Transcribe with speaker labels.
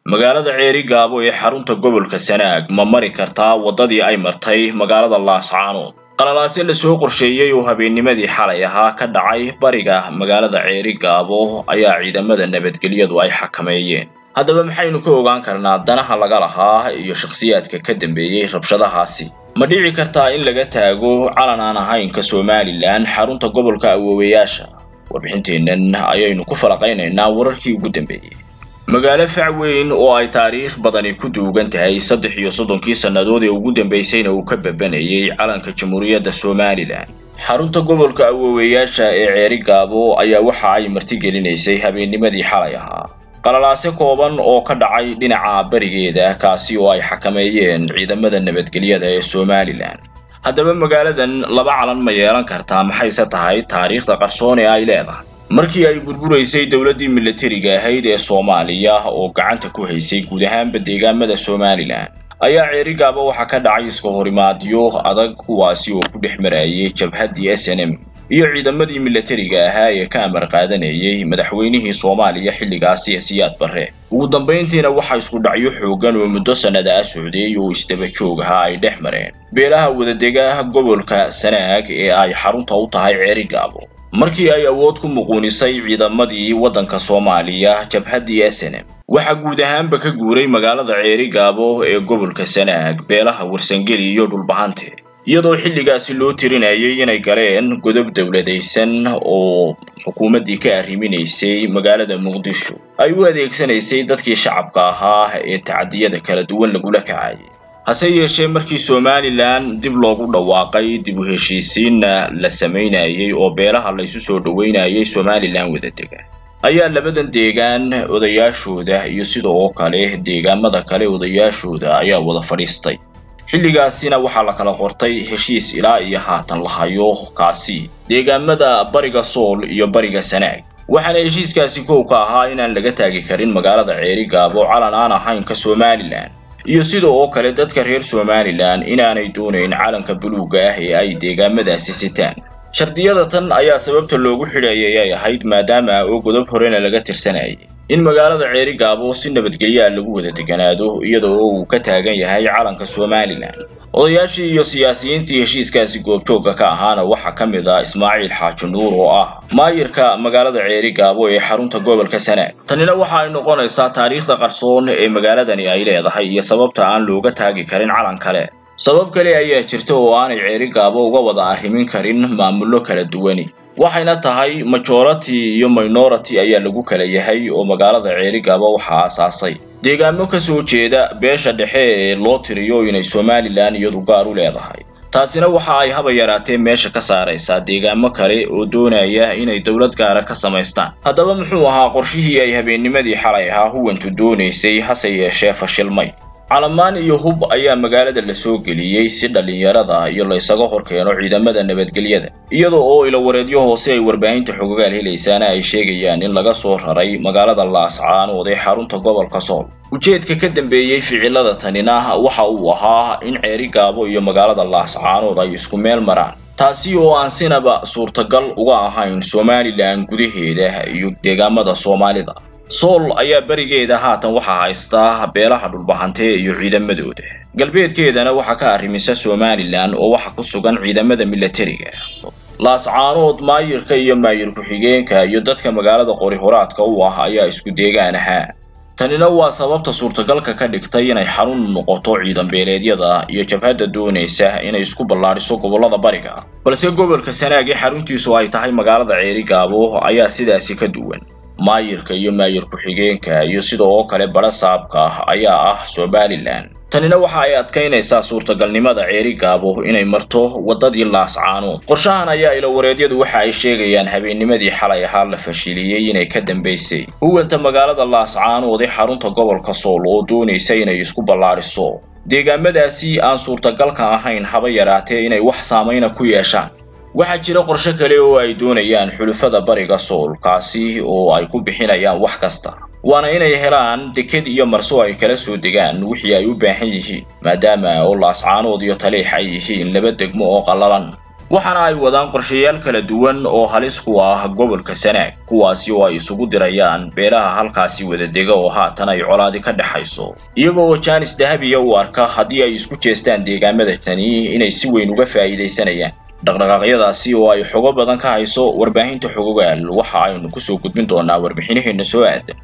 Speaker 1: magaalada ceeri gaabo ee xarunta gobolka sanaag ma mari kartaa waddadii ay martay magaalada laascaanood qalalaase lasoo qorsheeyey oo habeennimadii xalay ahaa ka dhacay bariga magaalada ceeri gaabo ayaa ciidamada nabadgelyadu ay xakameeyeen haddaba maxaynu ka ogaan karnaa danaha laga lahaa iyo shakhsiyaadka ka dambeeyey rabshadahaasi ma dhici kartaa in laga taago calan aan ahaynka somalilan xarunta gobolka awoowayaasha warbixinteennan ayaynu ku falaqaynaynaa wararkii ugu dambeeyey magaalo fac weyn oo ay taariikh badani ku duugan tahay saddex iyo soddonkii sannadood ee ugu dambaysayna uu ka babanayay calanka jamhuuriyadda somalilan xarunta gobolka awoowayaasha ee ceeri gaabo ayaa waxa ay martigelinaysay habeennimadii xalay ahaa qalalaase kooban oo ka dhacay dhinaca barigeeda kaasi oo ay xakameeyeen ciidamada nabadgelyada ee somalilan haddaba magaaladan laba calan ma yeelan kartaa maxayse tahay taariikhda qarsoon ee ay leedahay markii ay burburaysay dowladdii milatariga ahayd ee soomaaliya oo gacanta ku haysay guud ahaanba deegaamada somalilan ayaa ceeri gaaba waxaa ka dhacay iska horimaadyo adag kuwaasi oo ku dhex marayay jabhaddii s n m iyo ciidamadii milatariga ahaa ee ka amar qaadanayay madaxweynihii soomaaliya xilligaasi ee siyaad barre ugu dambayntiina waxaa isku dhacyo xoogan oo muddo sannada a socday oo isdaba joog ahaa ay dhex mareen beelaha wadadega gobolka sanaag ee ay xarunta u tahay ceeri gaabo markii ay awood ku muquunisay ciidamadii waddanka soomaaliya jabhaddii s n m waxaa guud ahaanba ka guuray magaalada ceeri gaabo ee gobolka sanaag beelaha warsangeli iyo dhulbahante iyadoo xilligaasi loo tirinayay inay galeen godob dowladaysan oo xukuumaddii ka arriminaysay magaalada muqdisho ay u adeegsanaysay dadkii shacabka ahaa ee tacadiyada kala duwan lagula kacayay hase yeeshee markii somalilan dib loogu dhawaaqay dib u heshiisiinna la samaynayay oo beelaha laysu soo dhoweynayay somalilan wadadega ayaa labadan deegaan odayaashooda iyo sida oo kale deegaamada kale odayaashooda ayaa wada fadhiistay xilligaasina waxaa la kala qortay heshiis ilaa iyo haatan la hayo kaasi deegaamada bariga sool iyo bariga sanaag waxaana heshiiskaasi kow ka ahaa inaan laga taagi karin magaalada ceeri gaabo calan aan ahaynka somalilan iyo sida oo kale dadka reer somalilan inaanay doonayn calanka buluugga ah ee ay deegaamadaasi sitaan shardiyada tan ayaa sababta loogu xidhayay ay ahayd maadaama oo godob horena laga tirsanayay in magaalada ceeri gaabo si nabadgelyaa lagu wada deganaado iyada oo uu ka taagan yahay calanka somalilan odayaashii iyo siyaasiyiintii heshiiskaasi goobjoogga ka ahaana waxaa ka mid ah ismaaciil xaaji nuur oo ah maayirka magaalada ceeri gaabo ee xarunta gobolka sanaag tanina waxa ay noqonaysaa taariikhda qarsoon ee magaaladani ay leedahay iyo sababta aan looga taagi karin calan kale sabab kale ayaa jirta oo aanay ceeri gaabo uga wada arrimin karin maamullo kala duwani waxayna tahay majority iyo minority ayaa lagu kala yahay oo magaalada ceeri gaabo waxaa aasaasay deegaamo ka soo jeeda beesha dhexe ee loo tiriyo inay somalilan iyadu gaar u leedahay taasina waxa ay haba yaraatee meesha ka saaraysaa deegaamo kale oo doonaya inay dowlad gaara ka samaystaan haddaba muxuu ahaa qorshihii ay habeennimadii xalay ahaa huwantu doonaysay hase yeeshee fashilmay calamaan iyo hub ayaa magaalada la soo geliyey si dhallinyarada iyo laysaga hor keeno ciidamada nabadgelyada iyada oo ilawareedyo hoose ay warbaahinta xogagaal helaysaana ay sheegayaan in laga soo raray magaalada laascaanood ee xarunta gobolka sool ujeedka ka dambeeyey ficilada tanina waxa uu ahaa in ceeri gaabo iyo magaalada laascaanood ay isku meel maraan taasi oo aan sinaba suurtagal uga ahayn somalilan gudaheeda iyo deegaamada soomaalida sool ayaa berigeeda haatan waxaa haystaa beelaha dhulbahante iyo ciidamadooda galbeedkeedana waxaa ka arrimisa somalilan oo waxa ku sugan ciidamada milatariga laascaanood maayirka iyo maayir ku-xigeenka iyo dadka magaalada qori horaadka u ah ayaa isku deegaan ahaa tanina waa sababta suurtagalka ka dhigtay inay xarun noqoto ciidan beeleedyada iyo jabhadda doonaysa inay isku ballaadhiso gobollada bariga balse gobolka sanaag ee xaruntiisu ay tahay magaalada ceeri gaabo ayaa sidaasi ka duwan maayirka iyo maayir ku-xigeenka iyo sida oo kale badha saabka ah ayaa ah somalilan tanina waxa ay adkaynaysaa suurtagalnimada ceeri gaabo inay marto waddadii laascaanood qorshahan ayaa ilawareedyadu waxa ay sheegayaan habeennimadii xalay ahaa la fashiliyey inay ka dambaysay huwanta magaalada laascaanood ee xarunta gobolka sool oo doonaysa inay isku ballaadhiso deegaamadaasi aan suurtagalka ahayn haba yaraatee inay wax saamayna ku yeeshaan waxaa jira qorshe kale oo ay doonayaan xulufada bariga sool kaasi oo ay ku bixinayaan wax kasta waana inay helaan deked iyo marso ay kala soo degaan wixii ay u baahan yihiin maadaama oo laascaanood iyo taliix ay yihiin laba degmo oo qallalan waxaana ay wadaan qorshayaal kala duwan oo halis ku ah gobolka sanaag kuwaasi oo ay isugu dirayaan beelaha halkaasi wadadega oo haatan ay colaadi ka dhexayso iyaga oo jaanis dahabiya u arka haddii ay isku jeestaan deegaamada tani inay si weyn uga faa'iidaysanayaan dhaqdhaqaaqyadaasi oo ay xogo badan ka hayso warbaahinta xogogaal waxa aynu kusoo gudbin doonaa warbixinaheena soo aadan